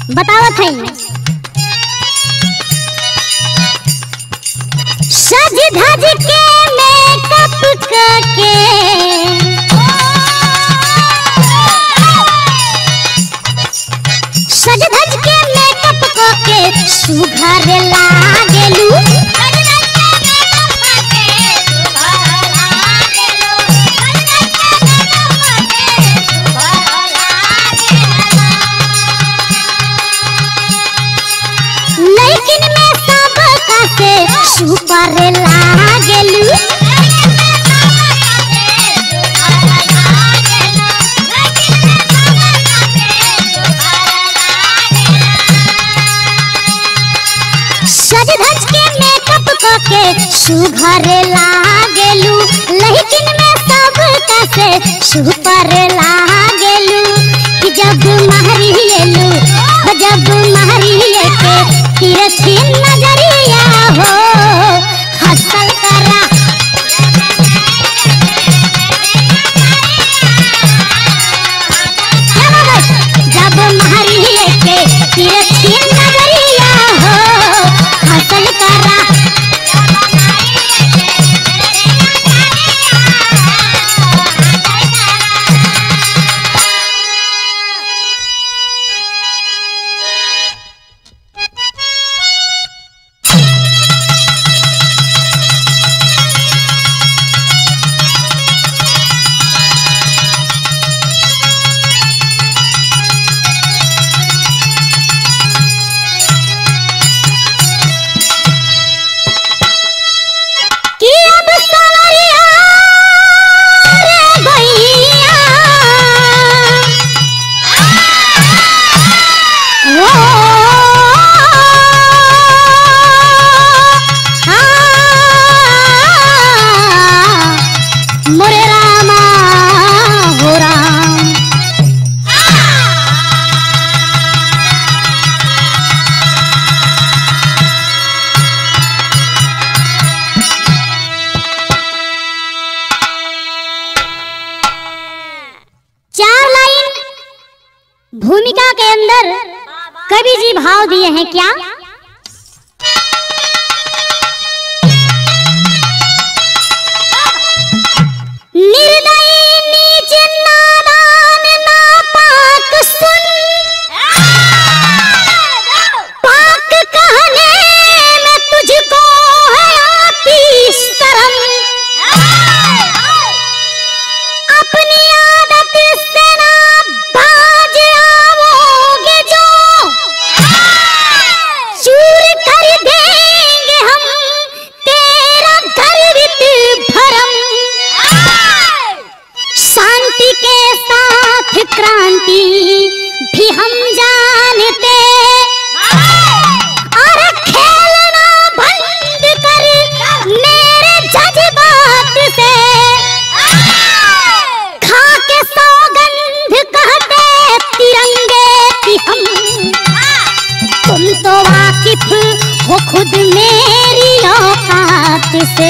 बतावत हई सज धज के मेकअप करके सज धज के मेकअप करके सुघर लागेलू लेकिन मैं सब का से सुपर लागेलू सज धज के मेकअप करके सुघर लागेलू लेकिन मैं सब का से सुपर लागेलू कि जब महरी लेलू जब महरी लेके तिरछी नजरिया हो हसल करा जब महरी लेके तिरछी नजरिया हो हसल करा कि अब सवरिया रे गैया ओ आ, मोरे रामा हो राम चार लाइन भूमिका के अंदर कवि जी भाव दिए हैं क्या निर्दयी नीच नादान नापाक सुन पाक कहने में तुझको है आती शर्म अपनी आदत से ना बाज आओगे जो चूर कर देंगे हम तेरा गर्वित भरम शांति के साथ क्रांति भी हम जानते और खेलना बंद कर मेरे जज्बात से खा के सौगंध कहते तिरंगे की हम तुम तो वाकिफ हो खुद मेरी औकात से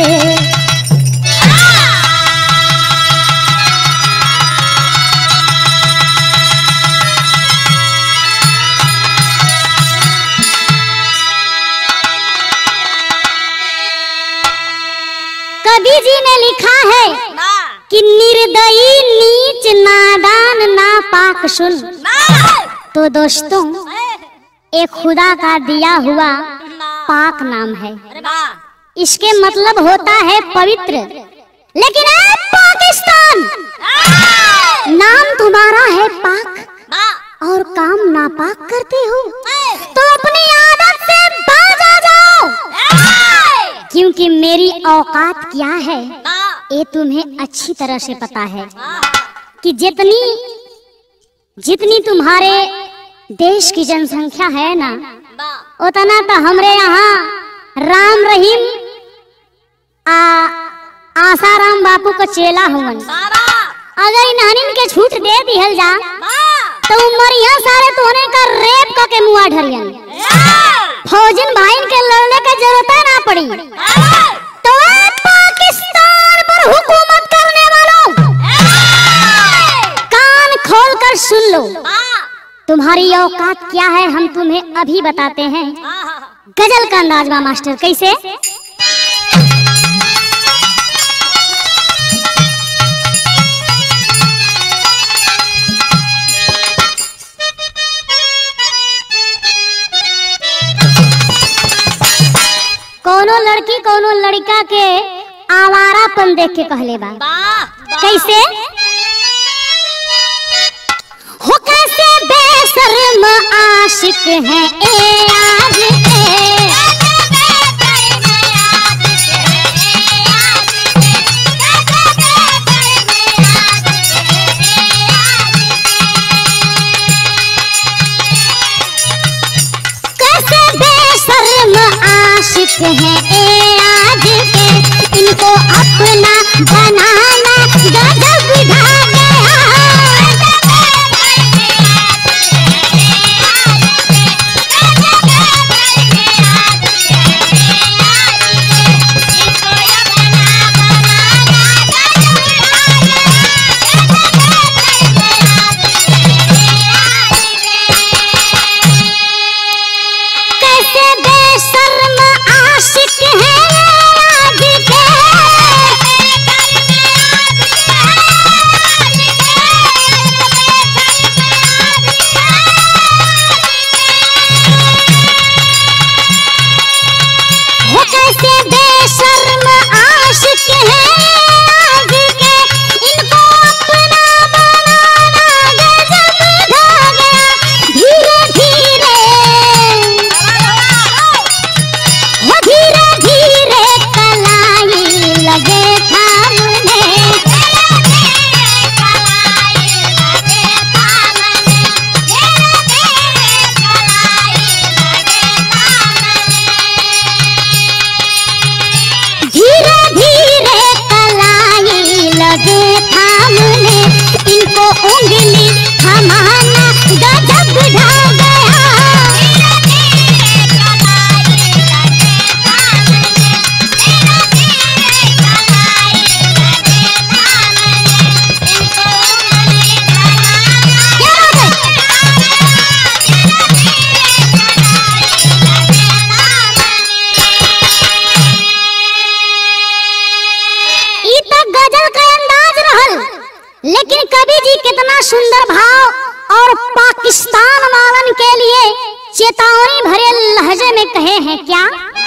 कवि जी ने लिखा है कि निर्दयी नीच नादान नापाक सुन तो दोस्तों एक खुदा का दिया हुआ पाक नाम है इसके मतलब होता है पवित्र लेकिन ए पाकिस्तान नाम तुम्हारा है पाक और काम नापाक करते हो तो अपनी आदत से बाज आ जाओ क्योंकि मेरी औकात क्या है ये तुम्हें अच्छी तरह से पता है कि जितनी जितनी तुम्हारे देश की जनसंख्या है ना उतना तो हमरे यहाँ राम रहीम आ आसाराम बापू का चेला हुवन अगर इन्हनिन के छूट दे दिहल जा तो उमरिया सारे तोने का रेप का के मुआ ढरियन फौजन भाई के लड़ने का जरूरत ना पड़ी तो ए पाकिस्तान पर हुकूमत करने वालों कान खोल कर सुन लो तुम्हारी औकात क्या है हम तुम्हें अभी बताते हैं गजल का अंदाज बा मास्टर कैसे कोनो लड़की कोनो लड़का के आवारापन देख के कहले बा कैसे हो कैसे बेशर्म आशिक है ए आज ए कैसे बेशर्म आशिक है ए आज के इनको अपना बनाना गजब ढा गया कैसे बेशर्म आशिक है आज के वो कैसे बेशर्म आशिक है आज के इनको अपना बनाना गजब ढा गया धीरे धीरे वो धीरे धीरे कलाई लगे थामने धीरे धीरे कलाई लगे थामने इनको उंगली थमाना गजब ढा ई तो गजल का अंदाज रहल लेकिन कवि जी कितना सुंदर भाव और पाकिस्तान वालन के लिए चेतावनी भरे लहजे में कहे हैं क्या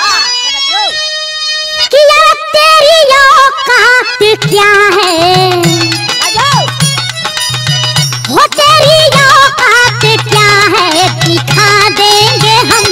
कि यार तेरी औकात क्या है हो तेरी औकात क्या है दिखा देंगे हम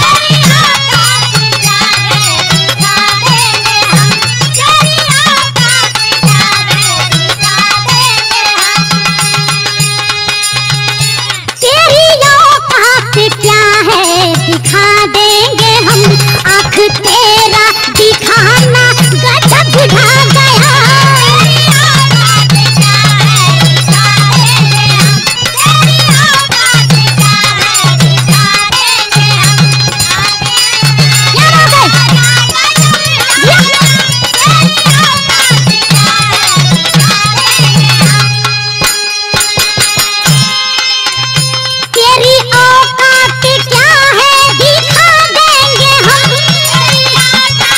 तेरी औकात क्या है दिखा देंगे हम आँख तेरा दिखाना गजब ढा गया क्या बात है? तेरी औकात क्या है दिखा देंगे हम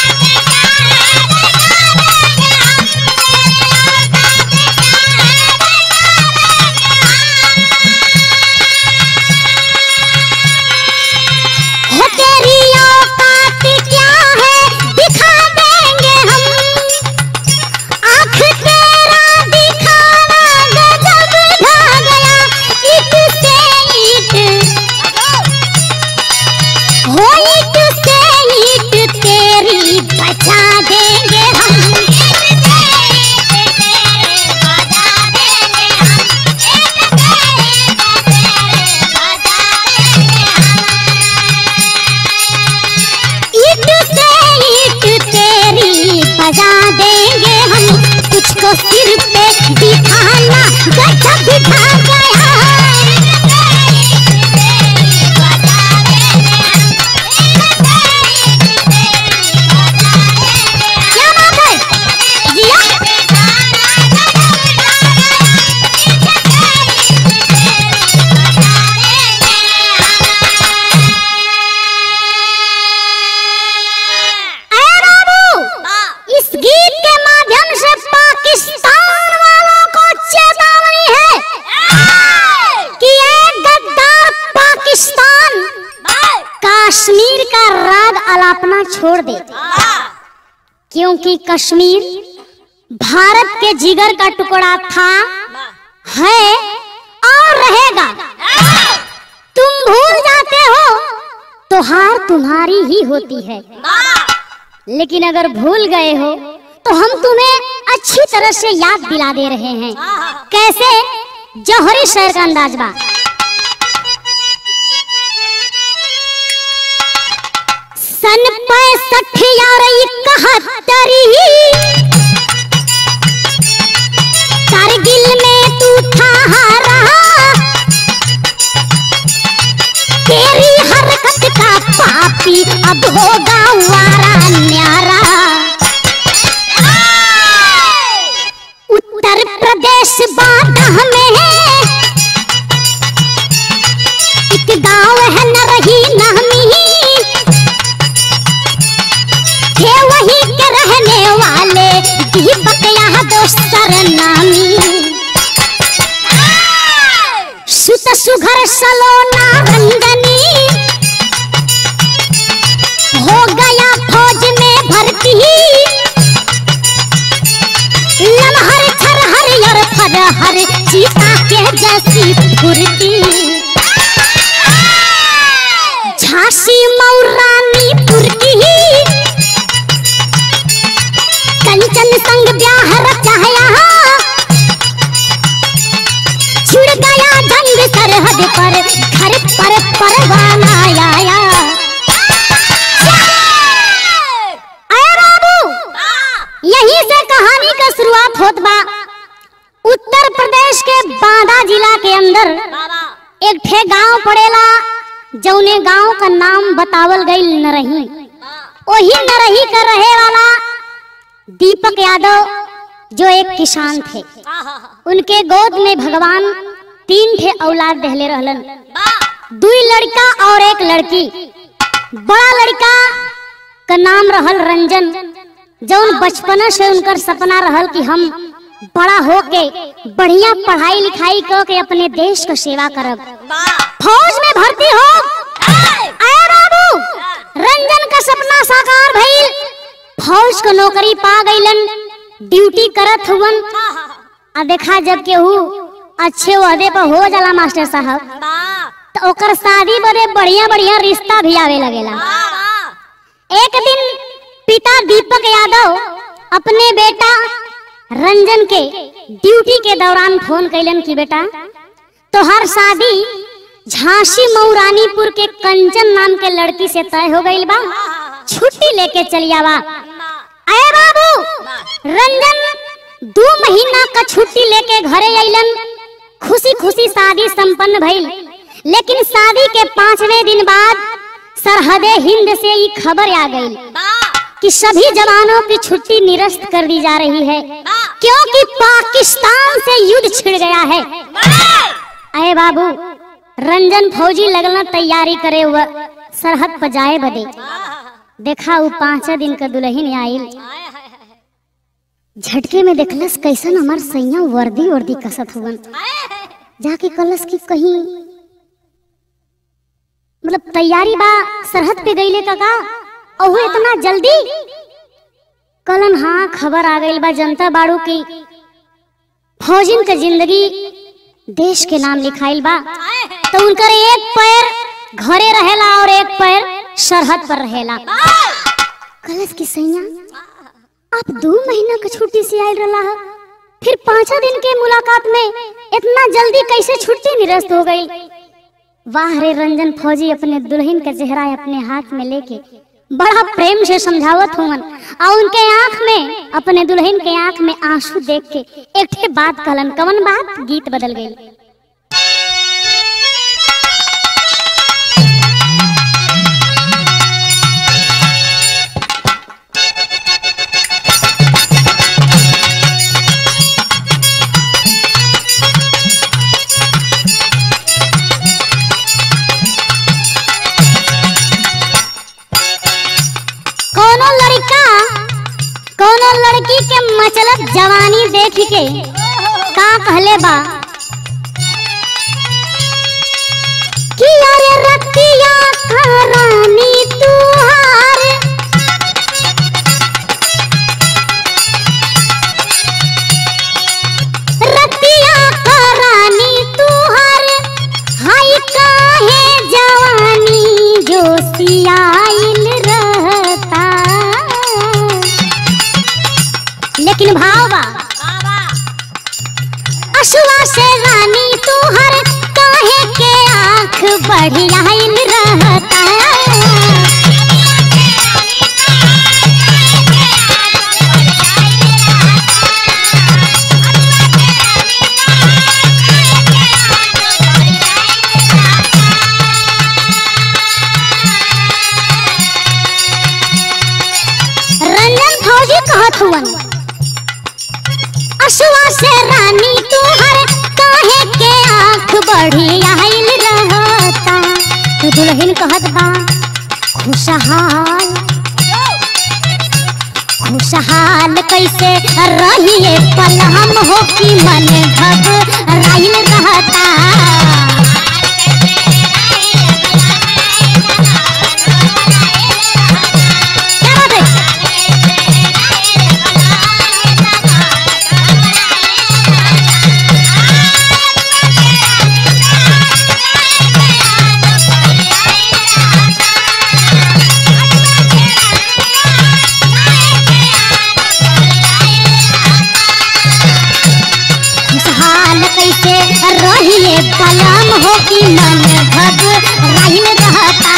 हो तेरी औकात क्या है दिखा देंगे हम आँख तेरा दिखाना गजब ढा गया ईट से ईट हो ईट से ईट तेरी बचा देंगे हम ईट से ईट तेरी बजा देंगे हम तुझको सिर पे बिठाना गजब ढा गया क्या बात है जिया छोड़ दे क्योंकि कश्मीर भारत के जिगर का टुकड़ा था है और रहेगा तुम भूल जाते हो तो हार तुम्हारी ही होती है लेकिन अगर भूल गए हो तो हम तुम्हें अच्छी तरह से याद दिला दे रहे हैं कैसे जौहरी शहर का अंदाज बा सन पैंसठ यार इकहत्तरी कारगिल में तू था हारा तेरी हरकत का पापी अब होगा वारा न्यारा उत्तर प्रदेश बाधा में है एक गांव है न रही नामी थे वही के रहने वाले दीपक यहाँ दोस्तर नामी सुत सुघर सलोना रंगनी हो गया फौज में भर्ती लमहर छरहर और फरहर चीता के जैसी फुर्ती झांसी मौरानीपुर की कंचन संग ब्याह रचाया छुड़ गया जंग सरहद पर घर पर परवाना आया अरे बाबू यहीं से कहानी का शुरुआत होत बा उत्तर प्रदेश के बांदा जिला के अंदर एक ठे गांव पड़ेला जौने गांव का नाम बतावल गई नरही वही नरही का रहे वाला दीपक यादव जो एक किसान थे उनके गोद में भगवान तीन ठे औलाद दहले रहलन दुई लड़का और एक लड़की बड़ा लड़का का नाम रहल रंजन जौन बचपन से उनकर सपना रहल कि हम बड़ा होके बढ़िया पढ़ाई लिखाई कर के अपने देश का सेवा करब फौज में भर्ती हो आया बाबू रंजन का सपना साकार भइल फौज का नौकरी पा गईलन ड्यूटी करत हुवन आ देखा जब केहू अच्छे ओहदे पर हो जाला मास्टर साहब तो ओकर शादी बदे बढ़िया बढ़िया रिश्ता भी आवे लगेला एक दिन पिता दीपक यादव अपने बेटा रंजन के ड्यूटी के दौरान फोन कैलन कि बेटा तोहर शादी झांसी मऊरानीपुर के कंचन नाम के लड़की से तय हो गई बा छुट्टी लेके चली आवा अरे बाबू रंजन दो महीना का छुट्टी लेके घरे अइलन खुशी खुशी शादी संपन्न भइल लेकिन शादी के पांचवें दिन बाद सरहदे हिंद से ये खबर आ गई कि सभी जवानों की छुट्टी निरस्त कर दी जा रही है क्योंकि पाकिस्तान से युद्ध छिड़ गया है अरे बाबू रंजन फौजी लगना तैयारी करे हुआ सरहद पर जाए बदे देखा वो पांच दिन का दुल्हन आइल झटके में देखलस कैसन हमार सैया वर्दी वर्दी कसत हुवन जाके कलस की कहीं मतलब तैयारी बा सरहद पे गईले का का और वो इतना जल्दी कलन हाँ खबर आ गई बा जनता बाड़ू की फौजिन का जिंदगी देश के नाम लिखाइल बा तो उनकर एक पैर घरे रहेला और एक पैर सरहद पर रहेला कलश की सैया आप दो महीना का छुट्टी से आयल रहा है फिर पांचा दिन के मुलाकात में इतना जल्दी कैसे छुट्टी निरस्त हो गई वाह रे रंजन फौजी अपने दुल्हन का चेहरा अपने हाथ में लेके बड़ा प्रेम से समझावत हुवन और उनके आंख में अपने दुल्हन के आंख में आंसू देख के एक ठे बात कहलन कवन बात गीत बदल गई कोनो लड़का कोनो लड़की के मचलत जवानी देख के का कहले बा कि अरे रतिया का रानी तुहार बढ़ियाइल रहता रंजन फौजी कहत हुवन अशुआ से रानी तुहर काहे के आंख बढ़ी आइल रहता तो दुल्हन कहत बा खुशहाल खुशहाल कैसे रहिए पल हम हो कि मन घबराइल रहता क्या बात है खुशहाल कैसे रहिए पलम हो कि मन घबराइल रहता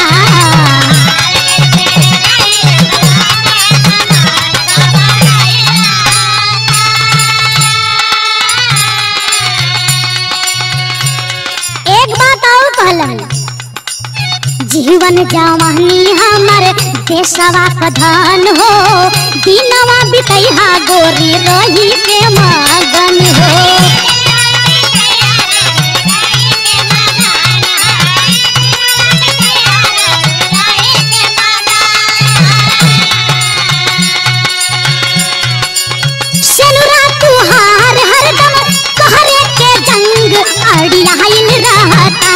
एक बात और कहलन जीवन जवानी हमर देशवा का धन हो दिनवा बितैहा गोरी रही के मगन हो सेनुरा तुहार हरदम कहरे के जंग अड़ियाइल रहता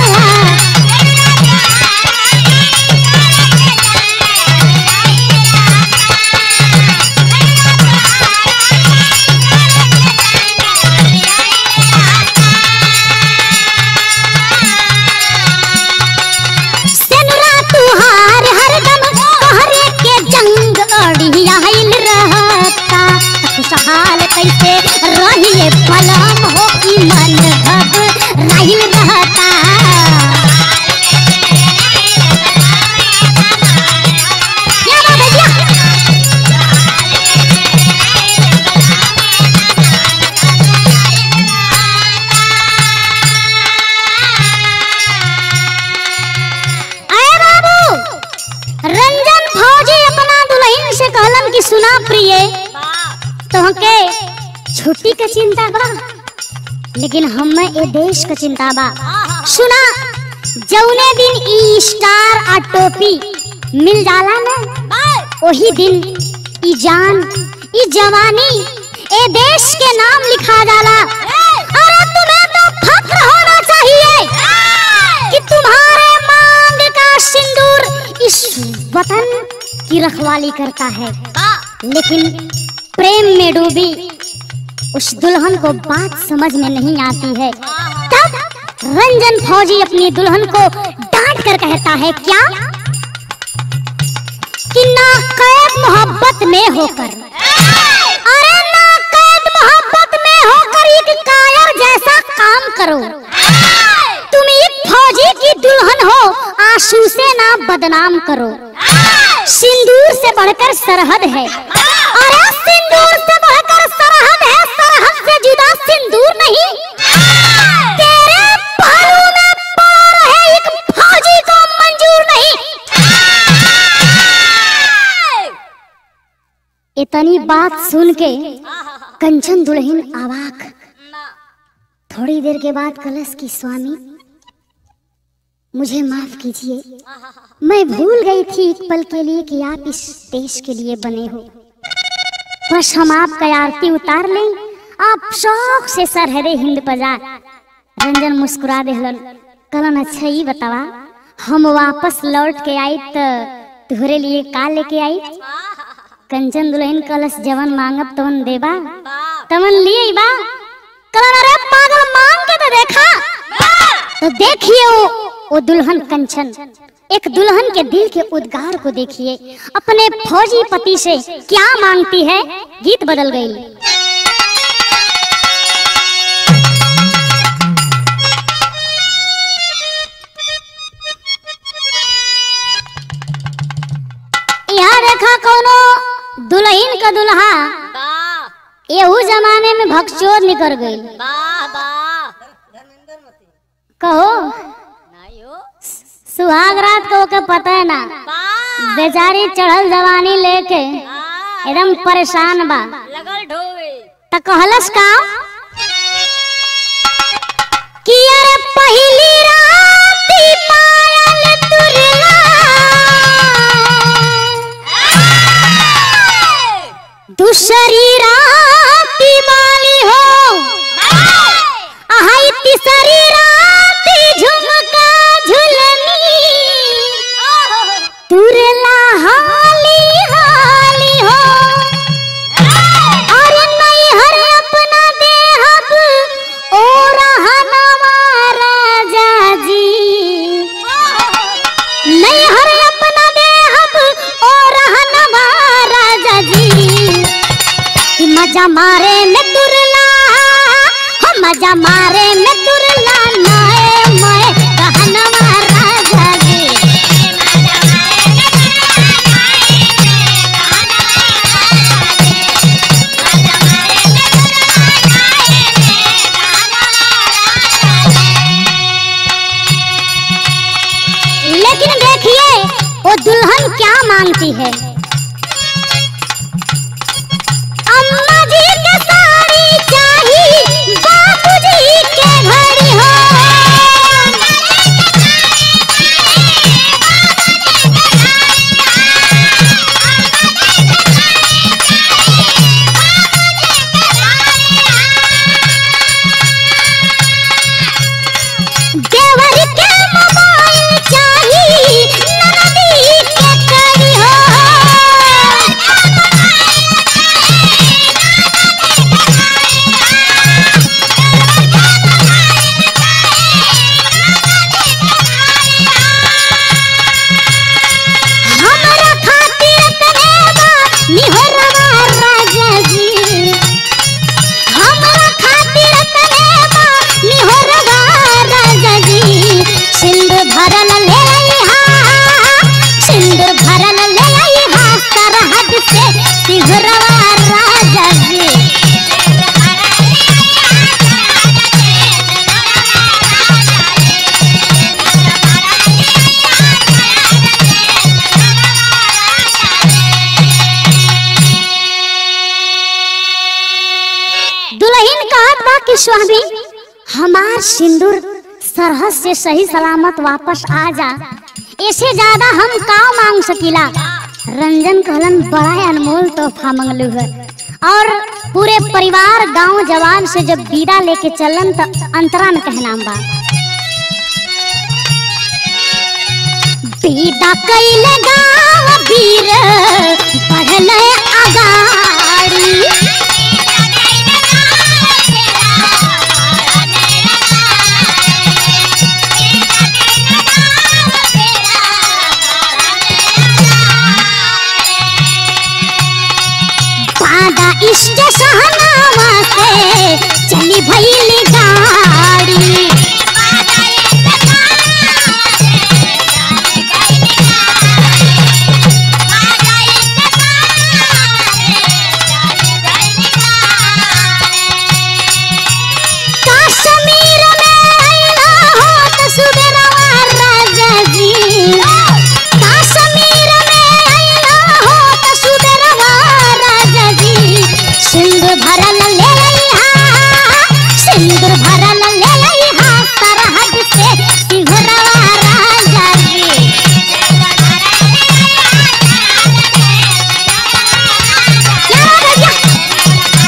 सेनुरा तुहार हरदम कहरे के जंग अड़ियाइल रहता खुशहाल कैसे रहिए पलम हो कि मन घबराइल रहता क्या बात है क्या? अरे बाबू रंजन फौजी अपना दुल्हन से कहलन कि सुना प्रिय तोहके छुट्टी के चिंता बा लेकिन हमें ए देश के चिंता बा सुना जौने दिन ई स्टार आ टोपी मिल जाला ना वही दिन ई जान ई जवानी ए देश के नाम लिखा जाला अरे तुम्हें तो फक्र होना चाहिए कि तुम्हारे मांग का सिंदूर इस वतन की रखवाली करता है लेकिन प्रेम में डूबी उस दुल्हन को बात समझ में नहीं आती है तब रंजन फौजी अपनी दुल्हन को डांट कर कहता है क्या कि ना कैद मोहब्बत में होकर अरे ना कैद मोहब्बत में होकर एक कायर जैसा काम करो तुम एक फौजी की दुल्हन हो आंसू से ना बदनाम करो सिंदूर से बढ़कर सरहद है अरे सिंदूर से बढ़कर सरहद है सरहद से जुदा सिंदूर नहीं तेरे पहलू में पार है एक फौजी को मंजूर नहीं इतनी बात सुन के कंचन दुल्हन अवाक थोड़ी देर के बाद कलश की स्वामी मुझे माफ कीजिए मैं भूल गई थी एक पल के लिए कि आप इस देश के लिए बने हो बस हम आपका आरती उतार लें आप शौक से सरहदे हिंद बजा रंजन मुस्कुरा देहलन कलन अच्छा ही बतावा हम वापस लौट के आई तो तुहरे लिए का लेके आई कंचन दुल्हन कलश जवन मांगब तवन देबा तवन लिए बा कलन अरे पागल मांग के तो देखा तो देखिए वो वो दुल्हन कंचन एक दुल्हन के दिल के उद्गार को देखिए अपने फौजी पति से क्या मांगती है गीत बदल गई देखा कोनो दुल्हन का दुल्हा वाह एहू जमाने में भगचोर निकल गई वाह वाह कहो नहीं हो सुहाग रात को ओके पता है ना वाह बेचारी चढ़ल जवानी लेके वाह, एकदम परेशान बा लगल ढोवे त कहलस का कि अरे पहली राती पायल तुरला दूसरी राती वाली हो आहाई तीसरी राती झुमका झुलनी तुरला हाली हाली हो अरे नहीं हर अपना देहब ओ रहनवा राजा जी नहीं हर अपना देहब ओ रहनवा राजा जी कि मजा मारे में तुरला हो मजा मारे में तुरला नाए मैं रहनवा राजा जी लेकिन देखिए वो दुल्हन क्या मांगती है अम्मा जी के साड़ी चाहिए बापू जी के घड़ी हो देवर के मोबाइल चाहिए ननदी के कड़ी हो हमरा खातिर करेबा निहरवा राजा जी हमरा खातिर करेबा निहरवा राजा जी सिंदूर भरल ले आईहा सिंदूर भरल ले आईहा सरहद से सिहरवा राजा जी दुल्हन कहत बा कि स्वामी हमार सिंदूर सरहद से सही सलामत वापस आ जा ऐसे ज्यादा हम का मांग सकीला रंजन कहलन बड़ा अनमोल तोहफा मंगलू है और पूरे परिवार गांव जवान से जब विदा लेके चलन त अंतरा में कहनाम बा विदा कैले गांव वीर बढ़ले अगाड़ी पादा इष्ट सहनावा से चली भइली गाड़ी कश्मीर में आइला हो त सुबेरवा राजा जी कश्मीर में आइला हो त सुबेरवा राजा जी सिंदूर भरल ले लइहा सिंदूर भरल ले लइहा सरहद से सिहरवा राजा जी क्या भैया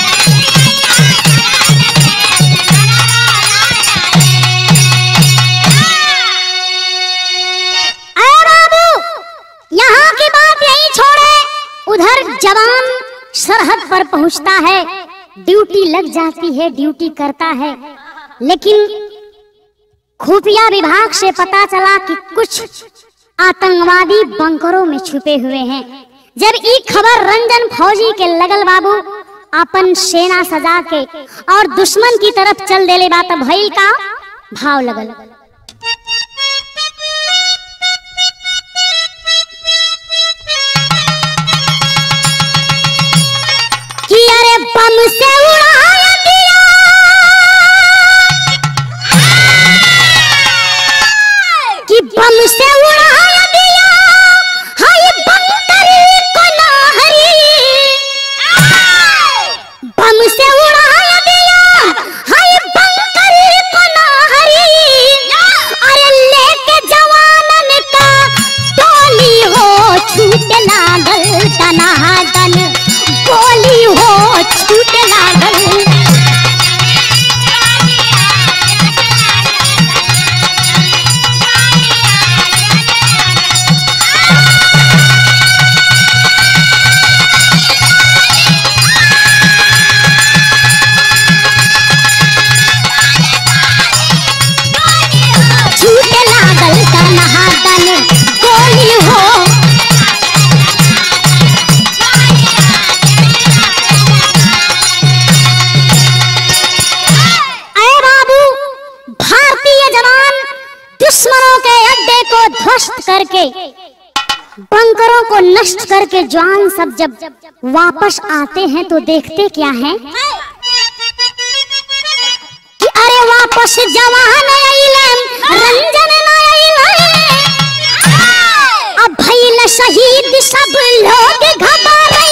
अरे बाबू यहाँ की बात यही छोड़े उधर जवान सरहद पर पहुंचता है ड्यूटी लग जाती है ड्यूटी करता है लेकिन खुफिया विभाग से पता चला कि कुछ आतंकवादी बंकरों में छुपे हुए हैं जब ई खबर रंजन फौजी के लगल बाबू अपन सेना सजा के और दुश्मन की तरफ चल देले बात भइल का भाव लगल से उड़ाया दिया कि बम से उड़ाया दिया हाय बंकर को नाहरी बम से उड़ाया दिया हाय बंकर को नाहरी अरे लेके जवानन का टोली हो छूट लागल दनादन गोली हो छूट लागल छूट लागल दनादन गोली हो अरे बाबू भारतीय जवान दुश्मनों के अड्डे को ध्वस्त करके बंकरों को नष्ट करके जवान सब जब वापस आते हैं तो देखते क्या हैं कि अरे वापस जवान आइलन रंजन न आइलन अब भइल शहीद सब लोग घबराइलन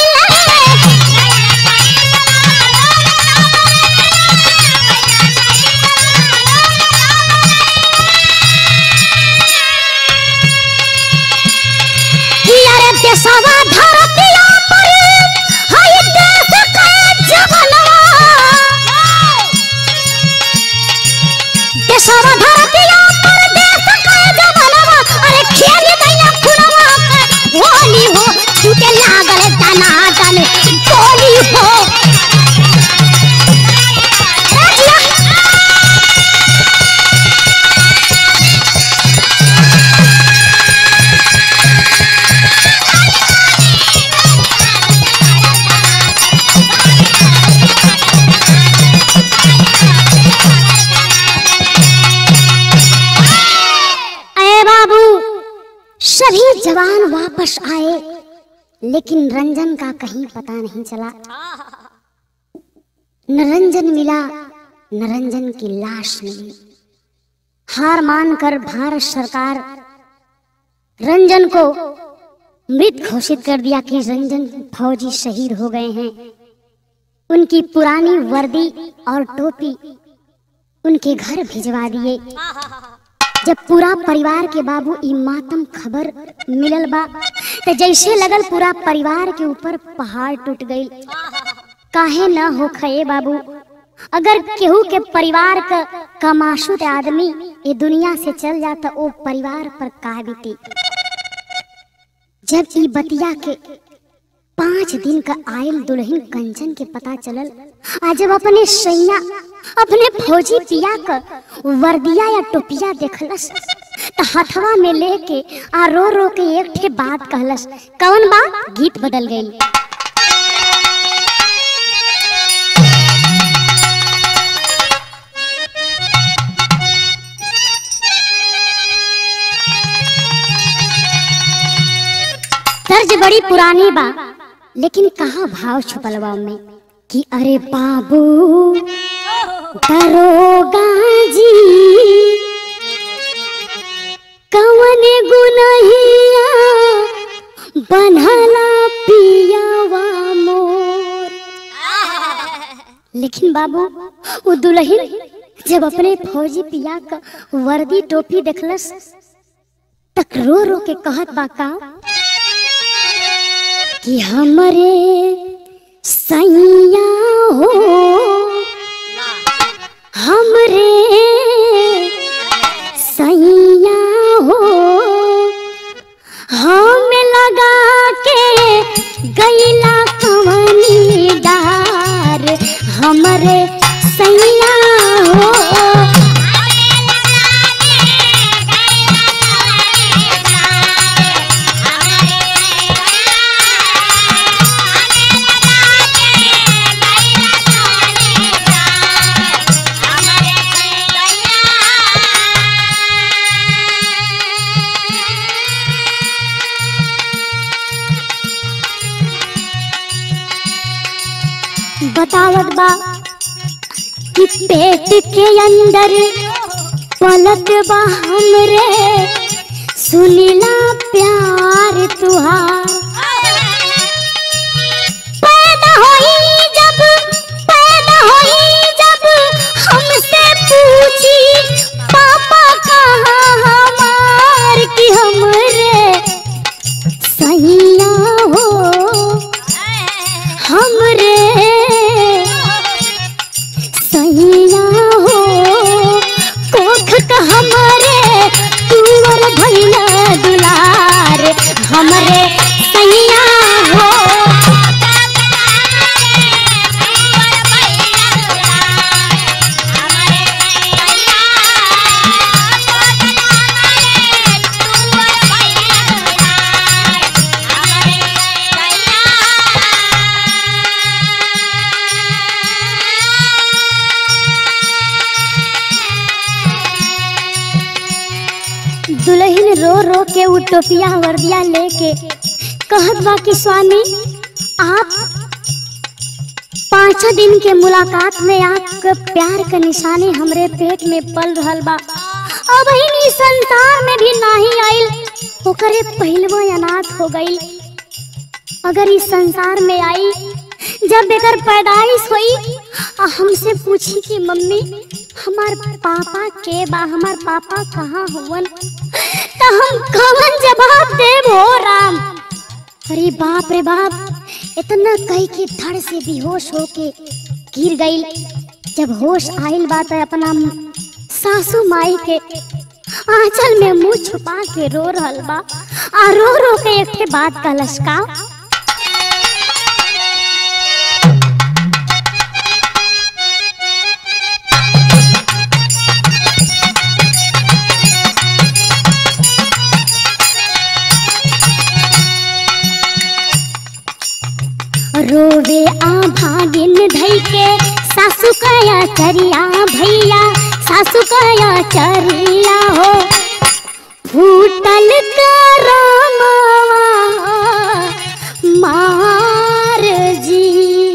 कि अरे देशवा धरतिया पर हाय देश का जवानवा देशवा धरतिया पर देश का जवानवा अरे खेल गया खुनवा का होली हो छूटे लागल दनादन गोली हो अरे बाबू सभी जवान वापस आए लेकिन रंजन का कहीं पता नहीं चला न रंजन मिला न रंजन की लाश मिली हार मानकर भारत सरकार रंजन को मृत घोषित कर दिया कि रंजन फौजी शहीद हो गए हैं उनकी पुरानी वर्दी और टोपी उनके घर भिजवा दिए जब पूरा परिवार के बाबू ई मातम खबर मिलल बा तो जैसे लगल पूरा परिवार के ऊपर पहाड़ टूट गई काहे न हो खये बाबू अगर केहू के परिवार का कमाशुत आदमी ये दुनिया से चल जाता ओ परिवार पर का बीती जब ई बतिया के पांच दिन का आयल दुल्हन कंचन के पता चलल आज जब अपने सैया अपने फौजी पिया का वर्दिया या टोपिया देखलस तो हथवा में लेके आ रो रो के एक ठे बात कहलस कौन बात गीत बदल गई तर्ज बड़ी पुरानी बा लेकिन कहा भाव छुपल बा में कि अरे बाबू दरोगा जी कवन गुनहिया बनहला पियावा मोर लेकिन बाबू वो दुल्हन जब अपने फौजी पिया का वर्दी टोपी देखलस तक रो रो के कहत बा का कि हमरे सैया हो हमरे सैया हो हम लगा के गैला कवनी डार हमरे सैया हो बतावत बा कि पेट के अंदर पलत बा हमरे सुनीला प्यार तुहार पैदा होई जब पैदा होई जब हमसे पूछी पापा कहाँ हमार की हमरे सैया हो हमरे सैया हो कोख का हमरे तुवर भैया दुलार हमरे सैया हो दुल्हन रो रो के उ टोपिया वर्दिया लेके कहत बा कि स्वामी आप पाँच दिन के मुलाकात में आपके प्यार के निशानी हमरे पेट में पल रहल बा अब ही संसार में भी नाही आइल ओकरे पहलवो अनाथ हो गई अगर इस संसार में आई जब एकर पैदाइश हुई आ हमसे पूछी कि मम्मी हमार पापा के बा हमार पापा कहाँ हुवन तो हम कवन जवाब देब हो राम अरे बाप रे बाप इतना कही के धड़ से बेहोश होके गिर गई जब होश आइल बात है अपना सासू माई के आंचल में मुंह छुपा के रो रहल बा आ रो रो के एक के बात का लश्का रोवे आ भागिन धई के सासू कया चरिया भैया सासू कया चरिया हो फूटल करमवा मार जी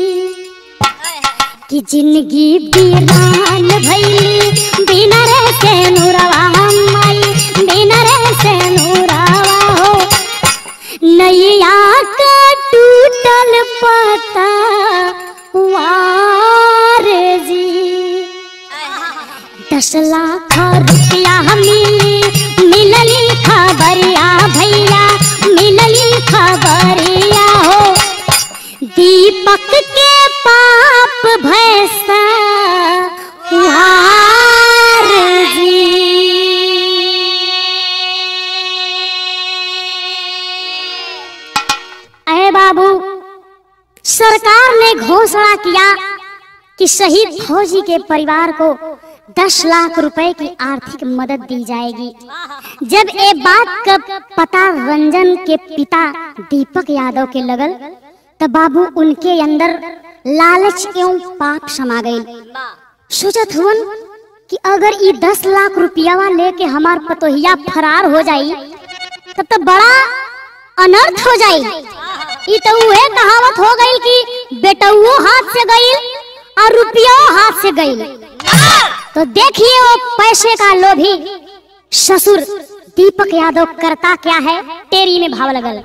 कि जिंदगी बीरान भैली बिना रे से नूरवा माई बिना रे से नूरवा हो नैया का टूटल पता वार जी दस लाख रुपया मिली मिलली खबरिया भैया मिलली खबरिया हो दीपक के पाप भैसा वार जी अरे बाबू सरकार ने घोषणा किया कि शहीद फौजी के परिवार को 10 लाख रुपए की आर्थिक मदद दी जाएगी जब ये बात का पता रंजन के पिता दीपक यादव के लगल तब बाबू उनके अंदर लालच एवं पाप समा गई सोचत हुन कि अगर ये दस लाख रुपयावा लेके हमार पतोहिया फरार हो जाई तब तो बड़ा अनर्थ हो जाई ई तो उहे कहावत हो गई कि बेटुओ हाथ से गई और रुपया हाथ से गई तो देखिए वो पैसे का लोभी ससुर दीपक यादव करता क्या है तेरी में भाव लगल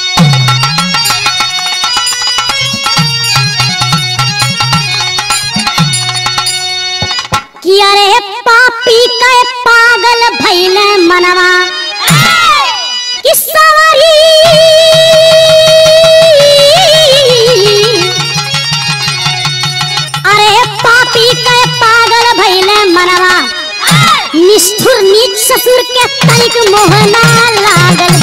कि अरे पापी के पागल भैल मनवा कि सवारी अरे पापी के पागल भैल मनवा निष्ठुर नीच ससुर के तनिक मोहना लागल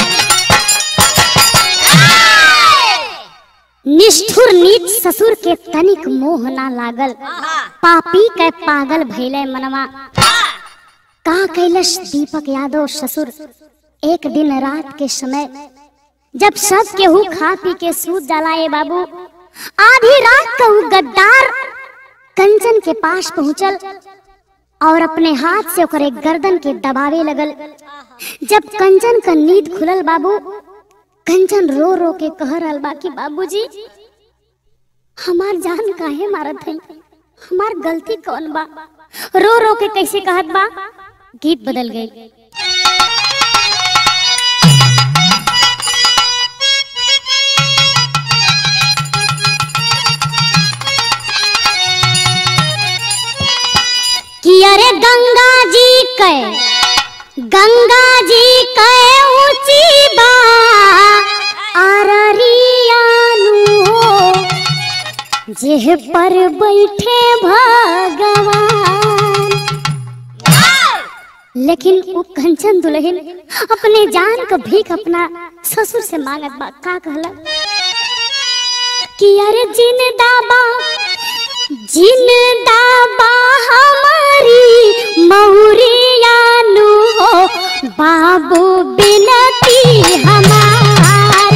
निष्ठुर नीच ससुर के तनिक मोह ना लागल पापी के पागल भैले मनवा का कैलस दीपक यादव ससुर एक दिन रात के समय जब सब केहू खा पी के सूत जाला ए बाबू आधी रात का उ गद्दार कंचन के पास पहुंचल और अपने हाथ से ओकरे गर्दन के दबावे लगल जब कंचन का नींद खुलल बाबू कंचन रो रो के कह रहल बा कि बाबूजी हमार जान काहे मारत है हमार गलती कौन बा रो रो के कैसे कहत बा गीत बदल गई कि अरे गंगा जी के गंगा जी के ऊंची बा अररियानु हो जेह पर बैठे भगवान लेकिन वो कंचन दुल्हन अपने जान का भीख अपना ससुर से मांगत बा का कहला कि अरे जिन दाबा जिन दाबा हमारी मौरियानु हो बाबू बिनती हमार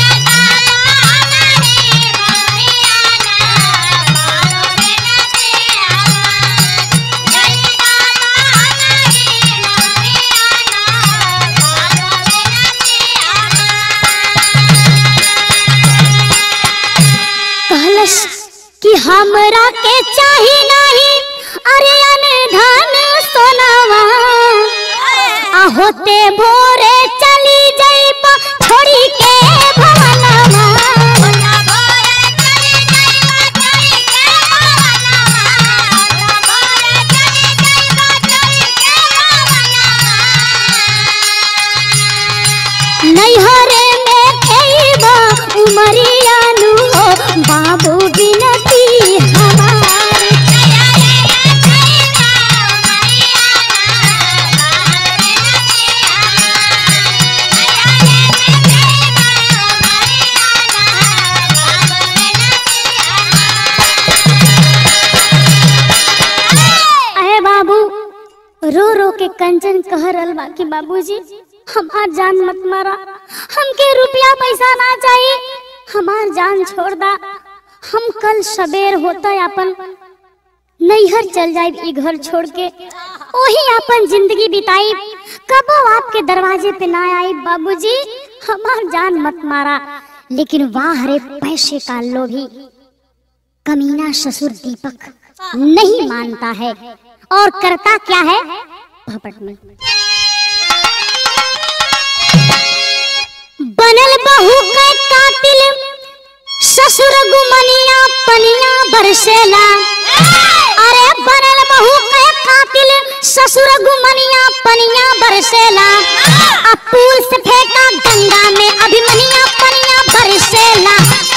कहलस कि हमरा के चाही नहीं अरे अनधन सोनावा आ होते भोरे चली जाइबा छोड़ी के भवनवा नैहरे में खेबा उमरियानु हो बाबू बिनती हमार अहे बाबू रो रो के कंचन कह रहल बा कि बाबूजी हमार जान मत मारा हमके रुपया पैसा ना चाहिए हमार जान छोड़ दा हम कल सवेर होता अपन नैहर चल जाए ई घर छोड़ के वही अपन जिंदगी बिताई कबो आपके दरवाजे पे ना आई बाबूजी हमार जान मत मारा लेकिन वाह रे पैसे का लोभी कमीना ससुर दीपक नहीं मानता है और करता क्या है भपट में बनल बहू के कातिल ससुर गुमनिया पनिया बरसेला अरे बनल बहू के कातिल ससुर गुमनिया पनिया बरसेला अब पुल से फेंका गंगा में अभिमनिया पनिया बरसेला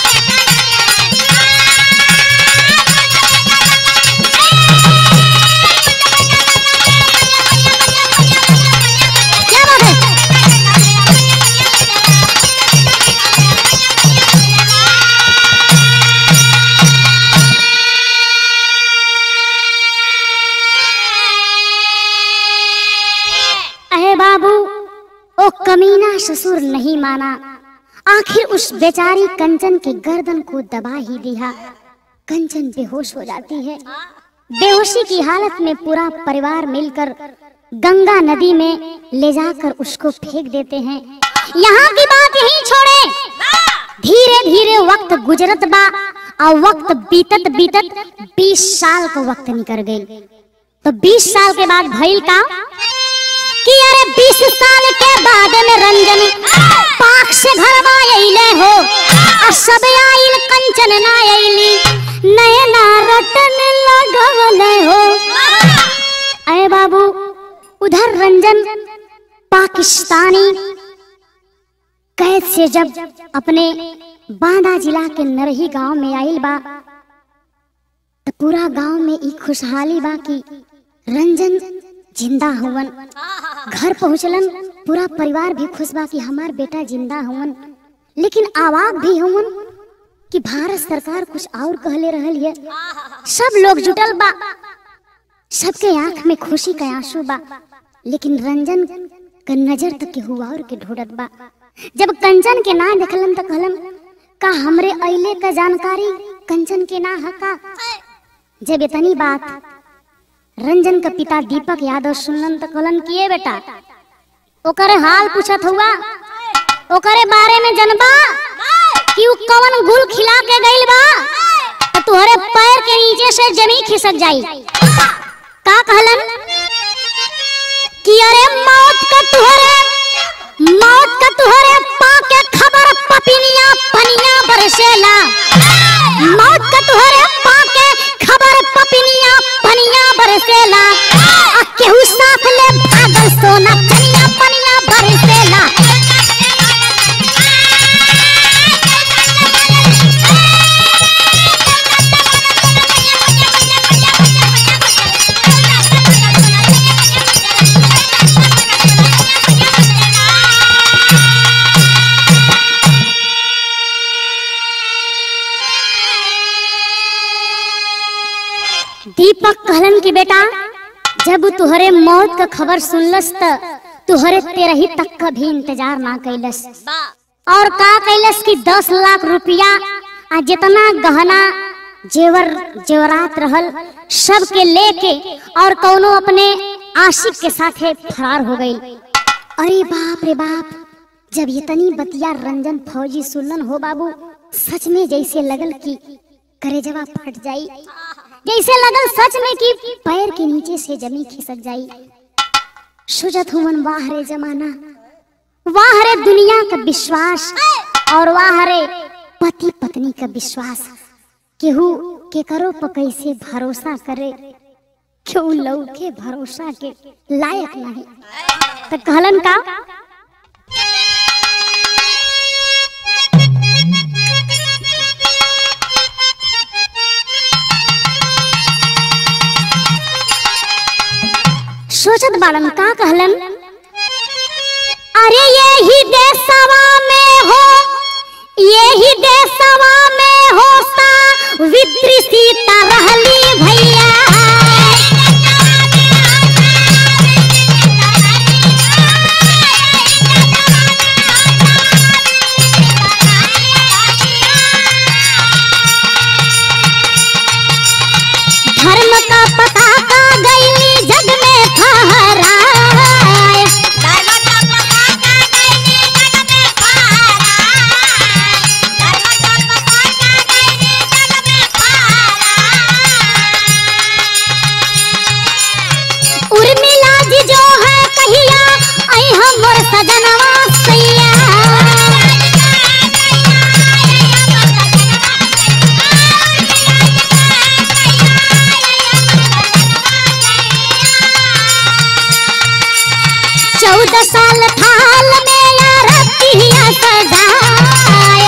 क्या बात है अहे बाबू ओ कमीना ससुर नहीं माना आखिर उस बेचारी कंचन के गर्दन को दबा ही दिया कंचन बेहोश हो जाती है बेहोशी की हालत में पूरा परिवार मिलकर गंगा नदी में ले जाकर उसको फेंक देते हैं यहाँ की बात यहीं छोड़े धीरे धीरे वक्त गुजरत बा और वक्त बीतत बीतत 20 साल का वक्त निकल गई तो 20 साल के बाद भइल का कि अरे 20 साल के बाद में रंजन पाक से घर आइले हो और सब आइल कंचन ना आइली नयना रटन लगवले हो अरे बाबू उधर रंजन पाकिस्तानी कैद से जब अपने बांदा जिला के नरही गांव में आइल बा तो पूरा गांव में ई खुशहाली बा कि रंजन जिंदा हुवन घर पहुंचलन पूरा परिवार भी खुश बा कि हमार बेटा जिंदा हुवन लेकिन आवाज भी हुवन कि भारत सरकार कुछ और कहले रहल है सब लोग जुटल बा सबके आंख में खुशी का आंसू बा लेकिन रंजन का नजर तक के हुआ और के ढूंढत बा जब कंचन के ना देखलन तो कहलन का हमरे अइले का जानकारी कंचन के ना हका जब इतनी बात रंजन का पिता दीपक यादव सुनलन तो कहलन किए बेटा ओकरे हाल पूछत हुआ ओकरे बारे में जनबा कि उ कवन गुल खिला के गइल बा तुहरे पैर के नीचे से जमीन खिसक जाई का कहलन कि अरे मौत का तुहरे मौत का तुहरे पाके खबर पपिनिया पनिया बरसेला मौत का तुहरे पाके खबर पपिनिया पनिया बरसेला आ केहू साथ ले भागल सोना पनिया पनिया बरसेला दीपक कहलन कि बेटा जब तुहरे मौत का खबर सुनलस त तुहरे तेरही तक का भी इंतजार ना कैलस और का कैलस कि दस लाख रुपया आ जितना गहना जेवर जेवरात रहल सब के लेके और कौनो अपने आशिक के साथे फरार हो गई अरे बाप रे बाप जब इतनी बतिया रंजन फौजी सुनलन हो बाबू सच में जैसे लगल कि करेजवा फट जाई जैसे लगल सच में कि पैर के नीचे से जमीन खिसक जाई सुजत हुमन वाह रे जमाना वाह रे दुनिया का विश्वास और वाह रे पति पत्नी का विश्वास केहू के करो पर कैसे भरोसा करे क्यों लऊ के भरोसा के लायक नहीं तो कहलन का सोचत बाड़न का कहलन अरे यही देशवा में हो यही देशवा में होता विद्रिसीता रहली भैया धर्म का पता का गई जग में फहराए उर्मिला जी जो है कहिया आई हमर सजनवा सैया चौदह साल थाल में यार रतिया सजाए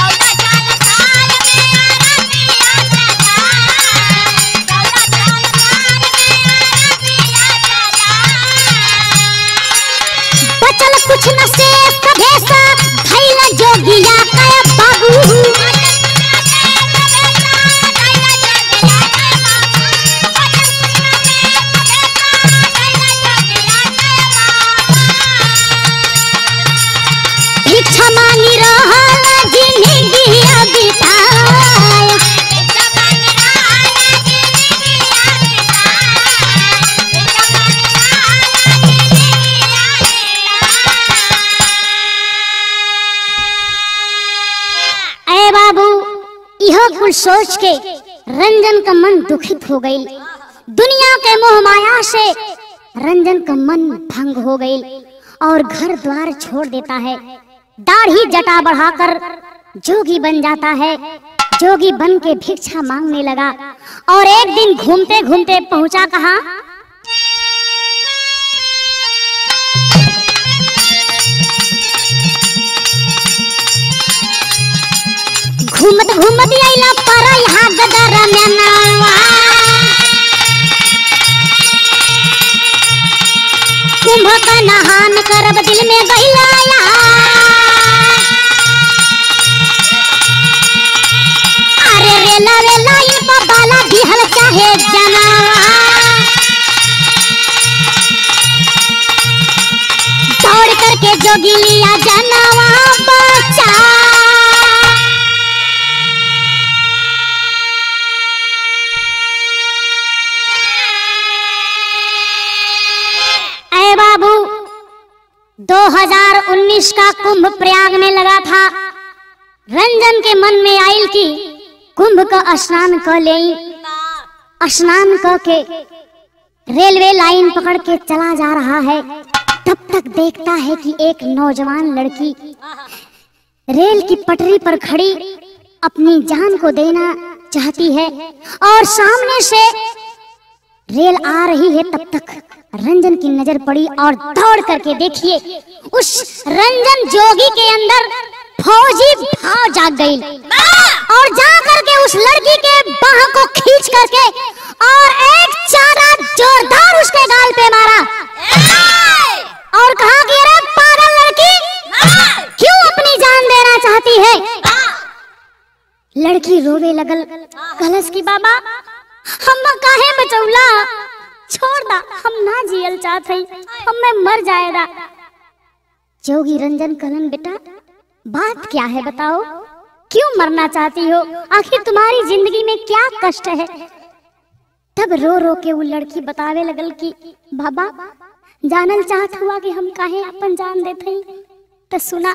बचल कुछ न से सभेसा भैला जोगिया कया बाबू भिक्षा मांगी रहल जिंदगिया बिताए अरे बाबू यह कुल सोच के रंजन का मन दुखित हो गई दुनिया के मोह माया से रंजन का मन भंग हो गई और घर द्वार छोड़ देता है दाढ़ी जटा बढ़ाकर जोगी बन जाता है जोगी बन के भिक्षा मांगने लगा और एक दिन घूमते घूमते पहुंचा कहा घूमत घूमत आइला पर यहाँ गदर में नावा कुंभ का नहान करब दिल में गइला या। अरे रेला रेला इन पर बाला दिहल चाहे जनावा दौड़ करके जोगी लिया जनावा बचा अरे बाबू 2019 का कुंभ प्रयाग में लगा था रंजन के मन में आयल की कुंभ का स्नान क ले स्नान क के रेलवे लाइन पकड़ के चला जा रहा है तब तक देखता है कि एक नौजवान लड़की रेल की पटरी पर खड़ी अपनी जान को देना चाहती है और सामने से रेल आ रही है तब तक रंजन की नजर पड़ी और दौड़ करके देखिए उस रंजन जोगी के अंदर फौजी भाव जाग गई और जा करके उस लड़की के बाह को खींच करके और एक चारा जोरदार उसके गाल पे मारा और कहा कि अरे पागल लड़की क्यों अपनी जान देना चाहती है लड़की रोवे लगल कलश की बाबा हम काहे बचौला छोड़ दा हम ना जियल चाहत हई हम मैं मर जाएगा जोगी रंजन कलन बेटा बात क्या है बताओ क्यों मरना चाहती हो आखिर तुम्हारी जिंदगी में क्या कष्ट है तब रो रो के वो लड़की बतावे लगल कि बाबा जानल चाहत हुआ कि हम काहे अपन जान देते हई तो सुना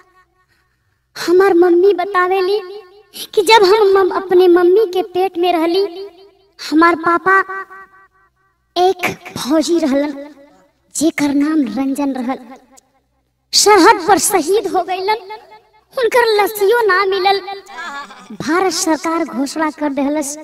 हमार मम्मी बतावेली कि जब हम मम, अपने मम्मी के पेट में रहली हमार पापा एक फौजी रहलन जेकर नाम रंजन रहल सरहद पर शहीद हो गईलन उनकर लसियो ना मिलल भारत सरकार घोषणा कर देहलस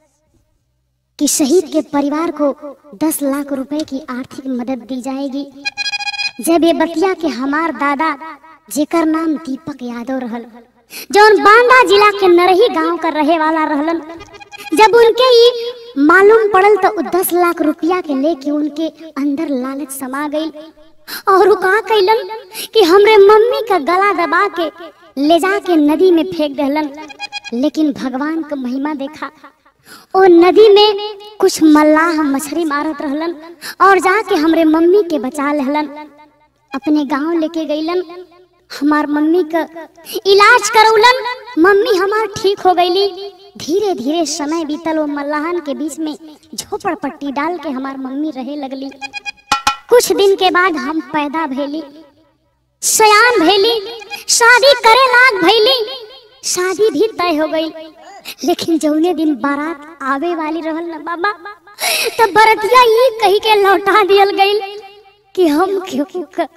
कि शहीद के परिवार को 10 लाख रुपए की आर्थिक मदद दी जाएगी जब ये बतिया के हमार दादा जेकर नाम दीपक यादव रहल जौन बांदा जिला के नरही गांव का रहे वाला रहलन जब उनके ई मालूम पड़ल तो उ दस लाख रुपया के लेके उनके अंदर लालच समा गई और उ कहा कैलन कि हमरे मम्मी का गला दबा के ले जाके नदी में फेंक दहलन लेकिन भगवान का महिमा देखा ओ नदी में कुछ मल्लाह मछली मारत रहलन और जाके हमरे मम्मी के बचा लेहलन अपने गांव लेके गईलन हमार मम्मी का इलाज करौलन मम्मी हमार ठीक हो गईली धीरे धीरे समय बीतल वो मल्लाहन के बीच में झोपड़पट्टी डाल के हमार मम्मी रहे लगली कुछ दिन के बाद हम पैदा भैली सयान भैली शादी करे लाग भैली शादी भी तय हो गई लेकिन जौने दिन बारात आवे वाली रहल ना बाबा तब बरतिया ये कही के लौटा दियल गई कि हम केहू का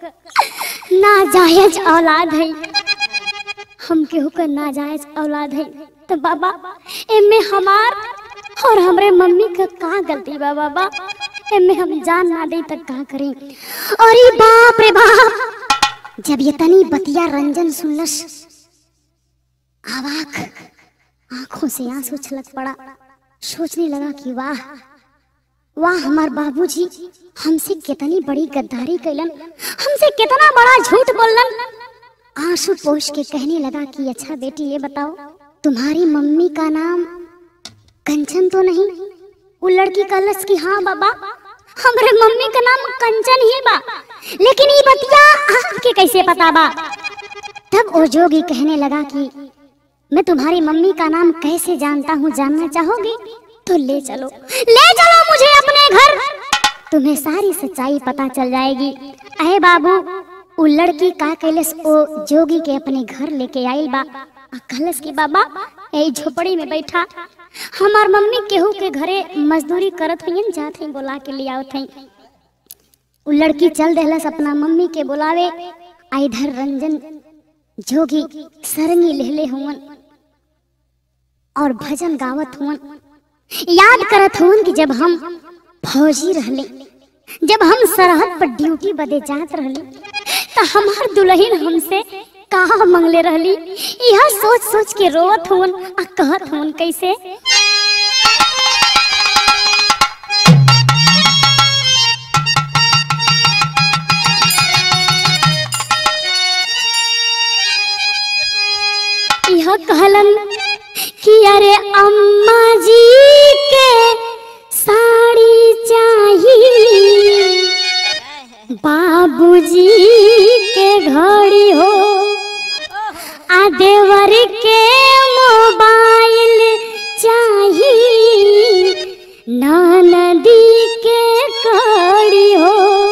नाजायज औलाद है हम केहू का नाजायज औलाद है तो बाबा एमे हमार और हमरे मम्मी का का गलती बा बाबा एमे हम जान ना दे तक का करी अरे बाप रे बाप जब ये तनी बतिया रंजन सुनलस आवाक आंखों से आंसू छलक पड़ा सोचने लगा कि वाह वाह हमार बाबूजी हमसे कितनी बड़ी गद्दारी कैलन हमसे कितना बड़ा झूठ बोलन आंसू पोष के कहने लगा कि अच्छा बेटी ये बताओ तुम्हारी मम्मी का नाम कंचन तो नहीं वो लड़की कलस की हाँ बाबा हमरे मम्मी का नाम कंचन ही बा लेकिन ये बतिया आपके कैसे पता बा तब वो जोगी कहने लगा कि मैं तुम्हारी मम्मी का नाम कैसे जानता हूँ जानना चाहोगी तो ले चलो ले चलो मुझे अपने घर तुम्हें सारी सच्चाई पता चल जाएगी अहे बाबू उ लड़की का कैलस ओ जोगी के अपने घर लेके आइल बा आ कहलस कि बाबा यही झोपड़ी में बैठा हमार मम्मी केहू के घरे मजदूरी करत हईन जात हई बोला के ले आवत हई उ लड़की चल देहलस अपना मम्मी के बुलावे आ इधर रंजन जोगी सरंगी लेहले हुवन और भजन गावत हुवन याद करत हुवन कि जब हम फौजी रहले जब हम सरहद पर ड्यूटी बदे जात रहली त हमार दुल्हन हमसे कहा मंगले रहली यह सोच सोच के रोवत हुवन आ कहत हुवन कैसे यह कहलन कि अरे अम्मा जी के साड़ी चाहिए बाबूजी के घड़ी हो आ देवर के मोबाइल चाहिए नदी के कड़ी हो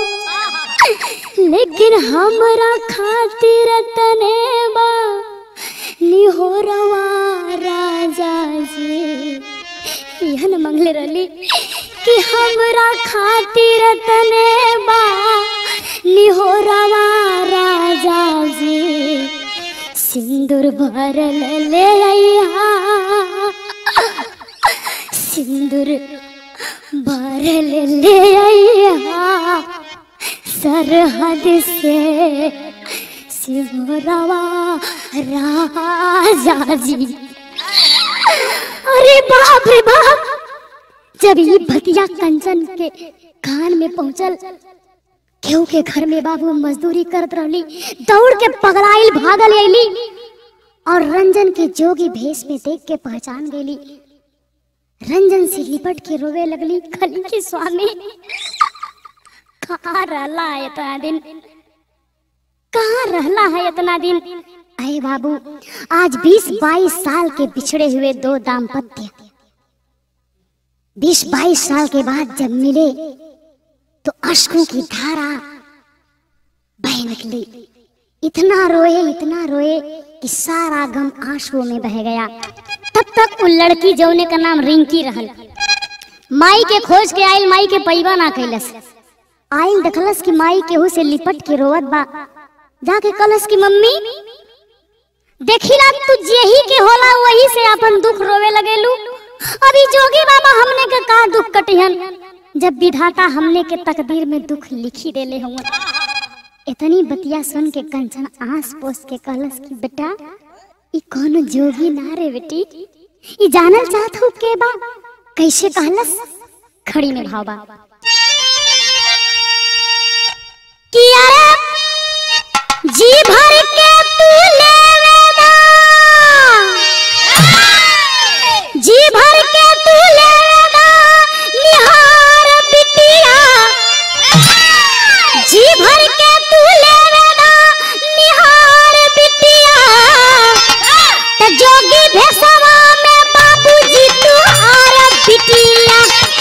लेकिन हमरा खातिर तने बा निहोरवा राजा बतिया न मंगले रहली कि हमरा खातिर तने बा निहोरवा राजा जी सिंदूर भरल ले आइहा सिंदूर भरल ले आइहा सरहद से सिंगरवा राजा जी अरे बाप रे बाप जब ये भतिया कंचन के कान में पहुंचल केहू के घर में बाबू मजदूरी करत रहली दौड़ के पगलाइल भागल अली और रंजन के जोगी भेष में देख के पहचान गेली रंजन से लिपट के रोवे लगली खली के स्वामी कहाँ रहला है इतना दिन कहाँ रहला है इतना दिन अरे बाबू आज 20-22 साल के बिछड़े हुए दो दाम्पत्य 20-22 साल के बाद जब मिले तो अश्कों की धारा बह निकली इतना रोए इतना रोए कि सारा गम आंसुओं में बह गया तब तक वो लड़की जौने का नाम रिंकी रहल माई के खोज के आइल माई के पैबा ना कैलस आइल देखलस कि माई केहू से लिपट के रोवत बा जाके कलस की मम्मी देखिला तू जेही के होला वही से अपन दुख रोवे लगेलू अभी जोगी बाबा हमने के का दुख कटिहन जब विधाता हमने के तकदीर में दुख लिखी देले हुआ इतनी बतिया सुन के कंचन आस पोस के कहलस कि बेटा ई कौन जोगी ना रे बेटी ई जानल चाहत हो के बा कैसे कहलस खड़ी में भाव बा कि अरे जी भर के तू लेवेदा जी भर के तू लेवेदा निहार बिटिया जी भर के तू लेवेदा निहार बिटिया त जोगी भेसवा में बाबूजी तू आर बिटिया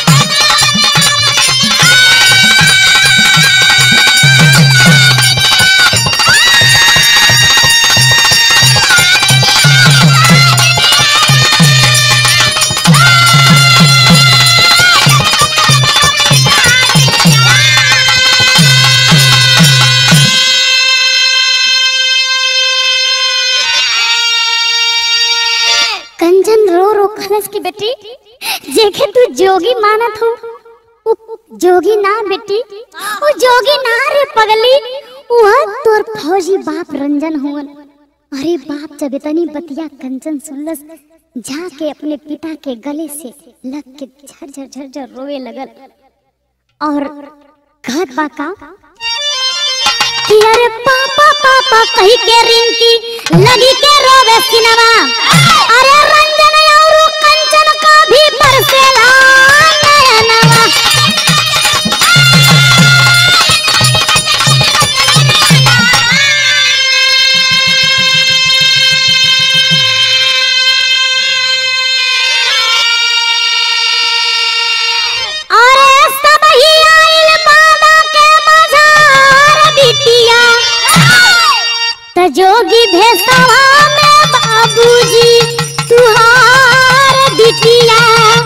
कंचन रो रो खलस की बेटी जेके तू जोगी मानत हो उ जोगी ना बेटी वो जोगी ना रे पगली वह तोर फौजी बाप रंजन हुवन अरे बाप जब इतनी बतिया कंचन सुनलस जाके अपने पिता के गले से लग के झरझर झरझर रोवे लगल और कहत बा का कि अरे पापा पापा कही के रिंकी लगी के रोवे सिनवा अरे रंजन और कंचन का भी बरसेला नयनवा अरे सब ही आइल बाबा के मजार बिटिया त जोगी भेसवा में बाबूजी तुहार बिटिया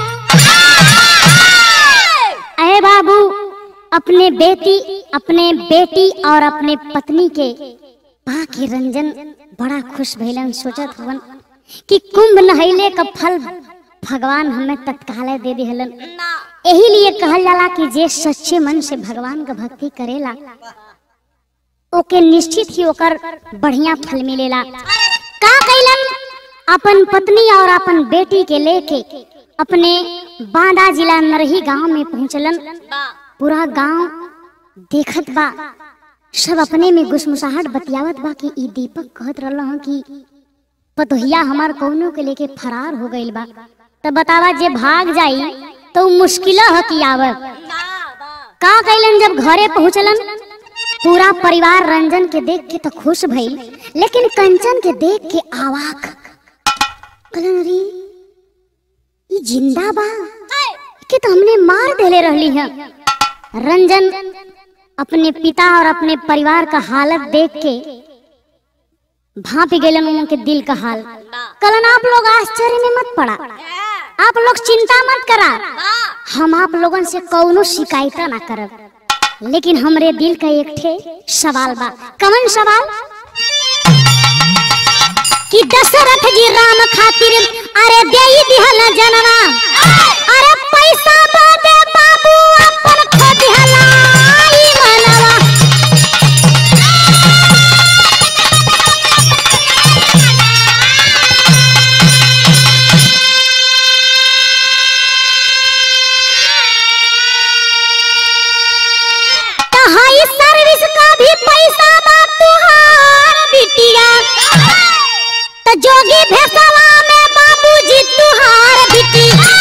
अरे बाबू अपने बेटी अपने बेटी और अपने पत्नी के पा के रंजन बड़ा खुश भइलन सोचत हवन कि कुंभ नहैले का फल भगवान हमें तत्काल दे दिहलन यही लिए कहल जाला कि जे सच्चे मन से भगवान का भक्ति करेला ओके निश्चित ही ओकर बढ़िया फल मिलेला का कैलन अपन पत्नी और अपन बेटी के लेके अपने बांदा जिला नरही गांव में पहुंचलन पूरा गांव देखत बा सब अपने में गुसमुसाहट बतियावत बा कि ई दीपक कहत रहल हं कि पतोहिया हमार कौनो के लेके फरार हो गइल बा तब बतावा जे भाग जाई तो उ मुश्किल ह कि आवे का कैलन जब घरे पहुंचलन पूरा परिवार रंजन के देख के तो खुश भइल लेकिन कंचन के देख के आवाक कहलन अरे ई जिंदा बा के तो हमने मार देले रहली है रंजन अपने पिता और अपने परिवार का हालत देख के भाप गेलन उनके दिल का हाल कलन आप लोग आश्चर्य में मत पड़ा आप लोग चिंता मत करा हम आप लोगन से कौनो शिकायत ना करब लेकिन हमरे दिल का एक ठे सवाल बा कवन सवाल कि दशरथ जी राम खातिर अरे देई दिहल जनवा अरे पैसा बादे बाबू अपन खो दिहला ई मनवा तो हाई सर्विस का भी पैसा बा तुहार बिटिया तो जोगी भेसवा में बाबूजी तुहार बिटिया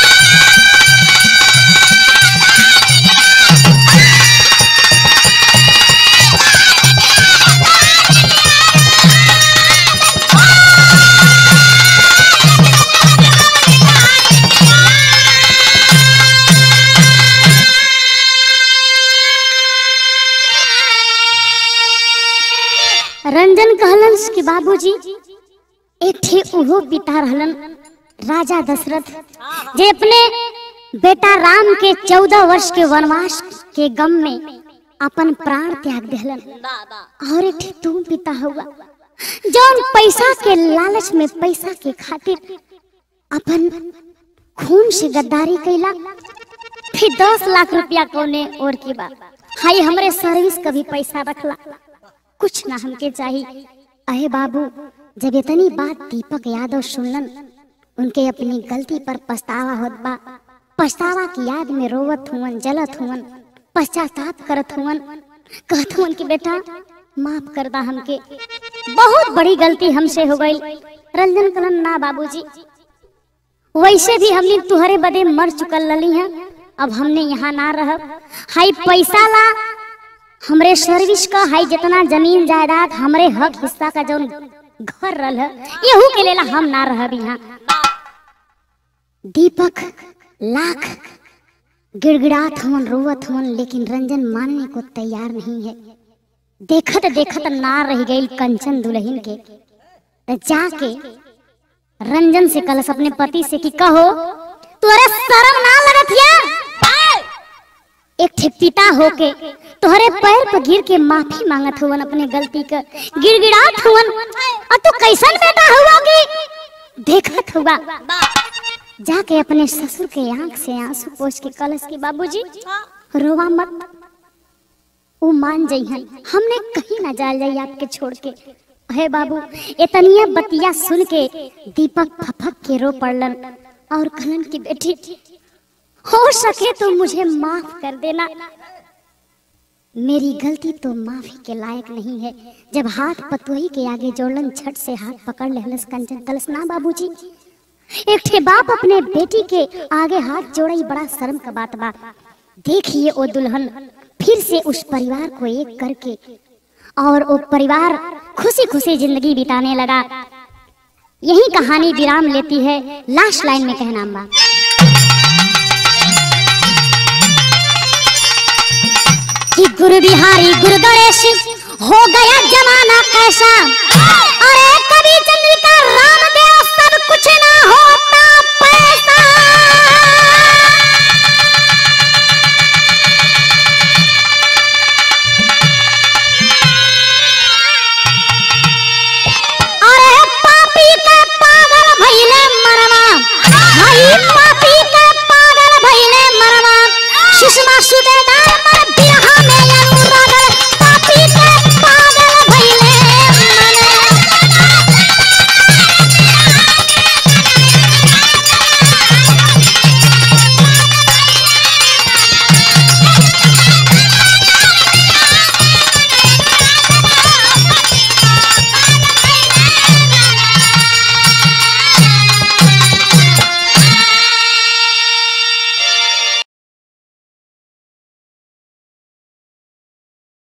रंजन कहलन कि बाबूजी एक ठे उहो पिता रहलन राजा दशरथ जे अपने बेटा राम के चौदह वर्ष के वनवास के गम में अपन प्राण त्याग दिहलन और एक ठे तू पिता हुआ जौन पैसा के लालच में पैसा के खातिर अपन खून से गद्दारी कैला फिर दस लाख रुपया कोने और की बात हाई हमरे सर्विस का भी पैसा रखला कुछ ना हमके चाहिए अहे बाबू जब इतनी बात दीपक यादव सुनलन उनके अपनी गलती पर पछतावा होत बा पछतावा की याद में रोवत हुवन जलत हुवन पश्चाताप करत हुवन कहत हुवन कि बेटा माफ कर दा हमके बहुत बड़ी गलती हमसे हो गई रंजन कलन ना बाबूजी वैसे भी हमने तुहरे बदे मर चुकल लली हैं अब हमने यहाँ ना रह हाई पैसा ला हमरे सर्विस का हाई जितना जमीन जायदाद हमरे हक हिस्सा का जो घर रल है यहू के लेला हम ना रह यहाँ दीपक लाख गिड़गिड़ात हवन रोवत हवन लेकिन रंजन मानने को तैयार नहीं है देखत देखत ना रह गई कंचन दुल्हन के तो जाके रंजन से कलस अपने पति से कि कहो तोरे शर्म ना लगत या एक ठे पिता होके तोहरे पैर पर गिर के माफी मांगत हुवन अपने गलती का गिड़गिड़ात हुवन और तू कैसन बेटा हुआ कि देखत हुआ जाके अपने ससुर के आंख से आंसू पोछ के कलश के बाबूजी रोवा मत वो मान जइहन हमने कहीं ना जाल जाई आपके छोड़ के हे बाबू इतनिया बतिया सुन के दीपक फफक के रो पड़लन और कहलन की बेटी हो सके तो मुझे माफ कर देना मेरी गलती तो माफी के लायक नहीं है जब हाथ पतोही के आगे जोड़लन झट से हाथ पकड़ लेहलस कंचन कलस ना बाबूजी एक ठे बाप अपने बेटी के आगे हाथ जोड़ई बड़ा शर्म का बात बा देखिए वो दुल्हन फिर से उस परिवार को एक करके और वो परिवार खुशी खुशी जिंदगी बिताने लगा यही कहानी विराम लेती है लास्ट लाइन में कहना बा कि गुरु बिहारी गुरु गणेश हो गया जमाना कैसा अरे